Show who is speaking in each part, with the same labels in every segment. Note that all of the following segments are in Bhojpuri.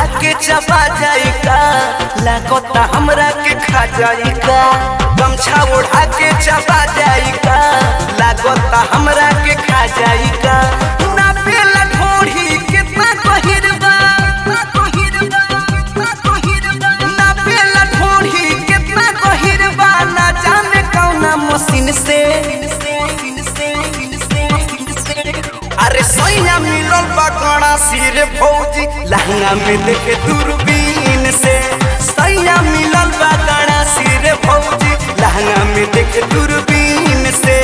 Speaker 1: के चबा जाई का लागता हमरा के खा जाई का गमछा ओढ़ा के चबा जाई का लागता हमरा के खा जाई का ना पेला ढोढ़ी कितना गहिर बा ना पेला ढोढ़ी कितना गहिर बा ना जाने कौना मशीन से अरे सोइया मिलल बा कड़ा सिर भौजी लहंगा में देखे दूरबीन से सोइया मिलल बा कड़ा सिर भौजी लहंगा में देखे दूरबीन से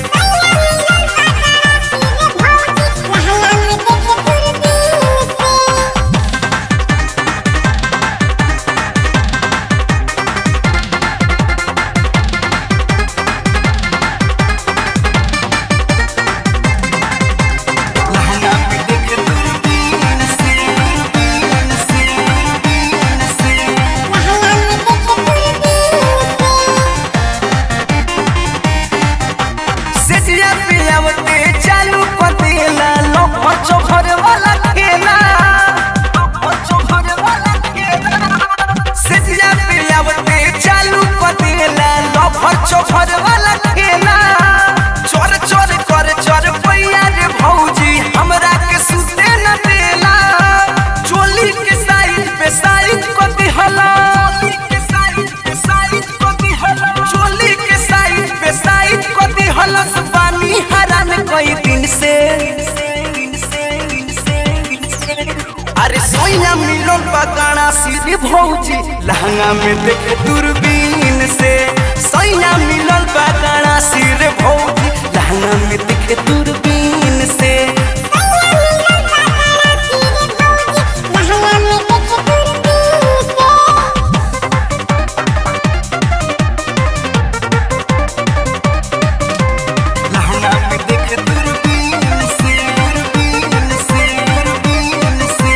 Speaker 1: लहंगा में देखे दूरबीन से दूरबीन से दूरबीन से सेजिया पियावते चालू पतेला लोक चोखर वाला खेला सेजिया पियावते चालू पतेला लोक चोखर वाला खेला चोर चोर कर चोर पैया रे भौजी हमरा के सुते न देला चोली के साइड पे साइड को दिहला चोली के साइड पे साइड को दिहलस पानी हरान कई दिन से अरे सोइया मिलल बगाना सिर भौजी लहंगा में देखे दूरबीन से सोइया मिलल बगाना सिर भौजी लहंगा में देखे दूरबीन से लहंगा में देखे दूरबीन से दूरबीन से दूरबीन से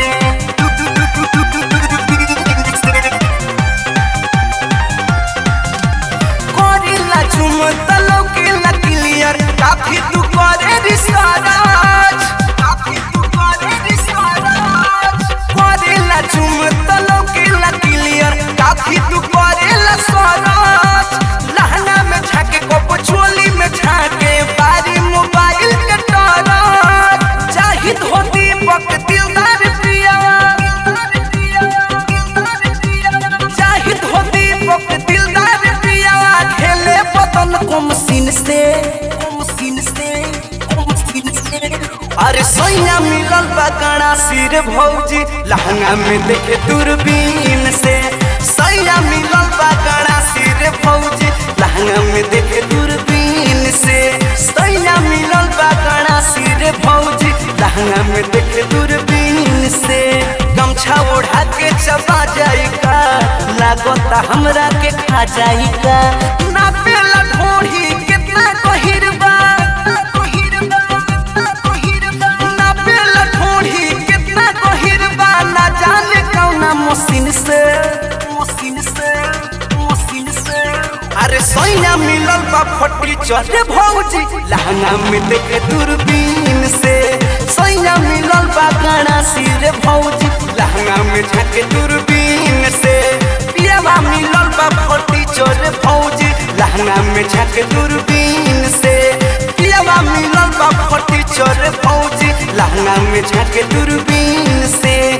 Speaker 1: दूरबीन से करेला चुम तलो के ला क्लियर काफी तू करे रिसर्च काफी तू करे रिसर्च करेला चुम तलो के ला क्लियर काफी तू करेला सरच लहंगा में झाके को चोली में झाके बारी मोबाइल के टरच चाही धोती पक दिलदार पिया चाही धोती पक दिलदार पिया खेले बदन को मशीन से मशीन से मशीन से अरे सोइया मिलल बगाना सिर भौजी लहंगा में देखे दूरबीन से सोइया मिलल बगाना सिर भौजी लहंगा में देखे दूरबीन से सोइया मिलल बगाना सिर भौजी लहंगा में देखे दूरबीन से गमछा ओढ़ा के चबा जाई का लागता हमरा के खा जाई का ना पेला ढोढ़ी कितना गहिर बा ना पेला ढोढ़ी कितना गहिर बा ना जाने कौना मशीन से मशीन से मशीन से अरे सोइया मिलल बा फटी चढ़े भौजी लहंगा में देखे दूरबीन से सोइया मिलल बा गाना सिर भौजी लहंगा में झाके दूरबीन से पियावा मिलल बा फटी चढ़े भौजी लहंगा में झाके दूरबीन से पियावा मिलल बा फटी चढ़े भौजी लहंगा में झाके दूरबीन से